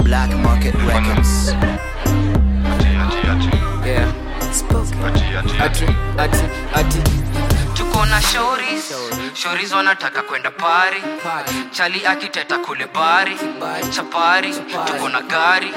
Black Market Records. Yeah. Ati, ati, ati. tuko na shoris shoris wanataka kwenda pari chali akiteta kule bari chapari tuko na gari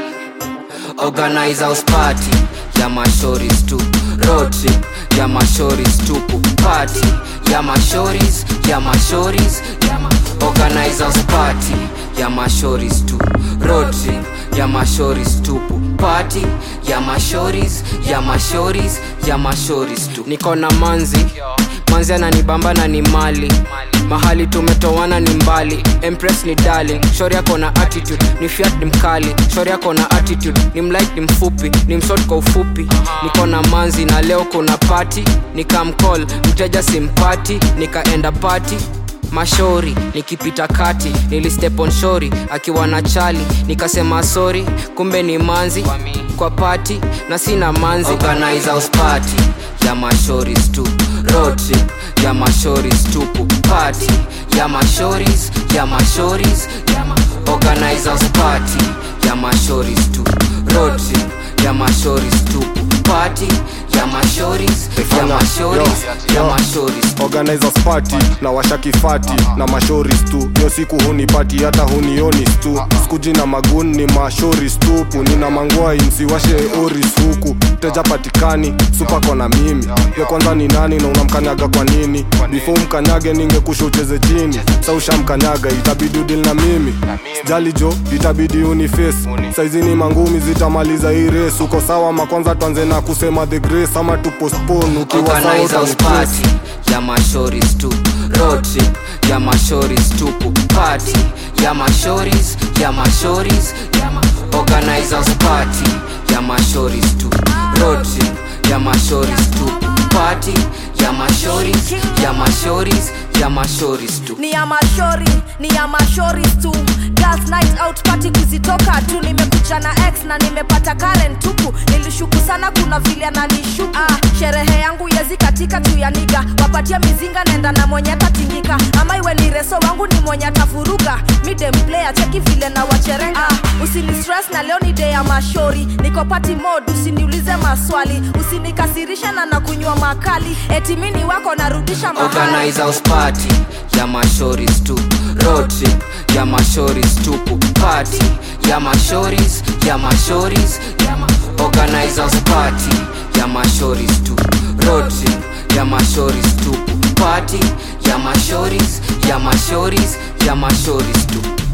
organize house party ya mashoris tu road trip ya mashoris tupu party ya mashoris ya mashoris ya ma organize house party ya mashoris tu road trip ya mashoris tupu party ya mashoris ya mashoris ya mashoris tu niko na manzi manzi ananibamba na ni mali mahali tumetoana ni mbali empress ni darling shori yako na attitude ni fiat ni mkali shori yako na attitude ni mlight ni mfupi ni mshort kwa ufupi niko na manzi na leo kuna party nikamcall mteja simpati nikaenda party mashori nikipita kati nilistep on shori akiwa na chali nikasema sorry kumbe ni manzi kwa pati na sina manzi Organize house party ya mashoris tu road trip ya mashoris tupu party ya mashoris ya mashoris ya ma Organize house party ya mashoris tu road trip ya mashoris tupu party ya mashoris ya mashoris ya mashoris organizers party na washakifati na mashoris tu hiyo siku hunipati hata hunionis tu skuji na magun ni mashoris tupu nina mangwai msiwashe oris huku teja patikani supako na mimi yo kwanza ni nani na unamkanyaga kwa nini before mkanyage ningekusha ucheze chini sa ushamkanyaga itabidi udil na mimi jali jo itabidi uniface saizi ni mangumi zitamaliza hii race uko sawa makwanza tuanze na kusema the grace ama tupostpone ukiwa sawa Organize house utanitrace. party ya mashoris tu road trip ya mashoris tupu party ya mashoris ya mashoris ya ma Organize house party ya mashoris tu road trip ya mashoris tupu party ya mashoris ya mashoris ya mashoris tu ni ya mashori ni ya mashori tu girls night out party kuzitoka tu nimekucha na x na nimepata karen tupu nilishuku sana kuna vile ananishuku ah, sherehe yangu yezi katika tu ya niga wapatia mizinga nenda na mwenye atatingika ama iwe ni reso wangu ni mwenye atafuruga midem player cheki vile na wacherenga ah, usini stress na leo ni day ya mashori niko party mode usiniulize maswali usinikasirisha na nakunywa makali eti mini wako narudisha mahali Organize house party ya mashoris tu road trip ya mashoris tupu party ya mashoris ya mashoris ya ma Organize house party ya mashoris tu road trip ya mashoris tupu party ya mashoris ya mashoris ya mashoris tu